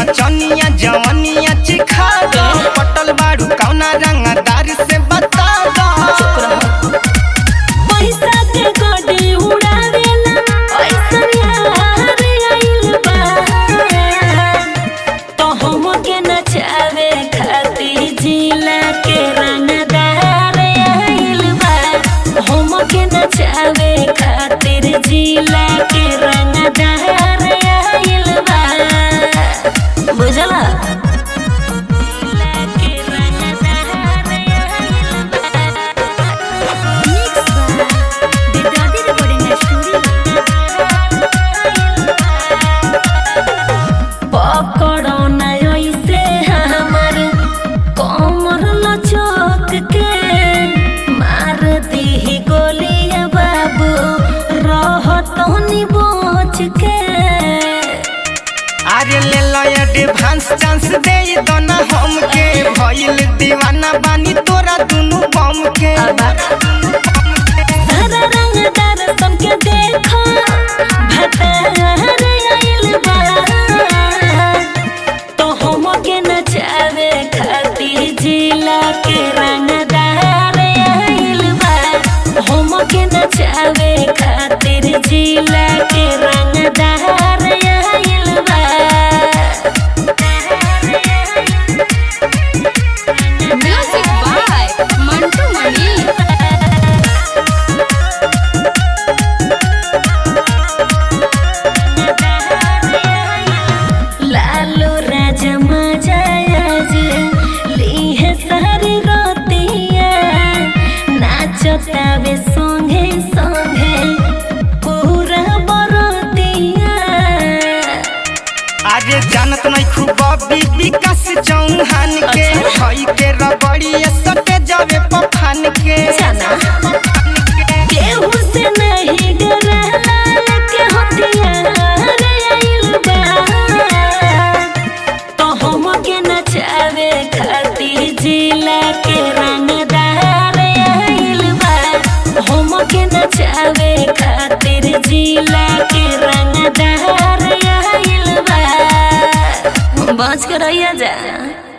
नचनिया जवनिया चिखा दो पटल बाड़ू कौना रंगदार से बता दो पैसा के गोडी उड़ावेला ऐसन यार आइल बा तो हमके नचावे खातिर जिला के रंगदार आइल बा हमके नचावे खातिर जिला के रंगदार आइल बा बुझला जिला के रंगदार आइल बा Mixed by Bidadi Recording Studio. पकड़ो ना ऐसे हमर कमर लचक के मार दी गोलिया बाबू रह तोनी बच के अरे ले लो एडवांस चांस दे दो ना हमके भइल दीवाना बानी तोरा दुनु बम के सारा रंगदार सबके देखो भतार आइल बा तो हमके नचावे खातिर जिला के रंगदार आइल बा हमके नचावे खातिर जिला के रंगदार आइल बा Music by Mantu Mani. Lalu राजा मजाज लीहे सारी रोतिया नाचतावे संगे संगे पूरा बरतिया अरे जानत नहीं खूब बबी विकास चौहान के भई के रबड़ी सटे जावे पफान के जाना। केहू से नहीं डरला के हथियार आइल बा तो हमके नचावे खातिर जिला के रंगदार आइल बा हमके नचावे खातिर जिला के रंगदार आइल बा बच कर रहिया जा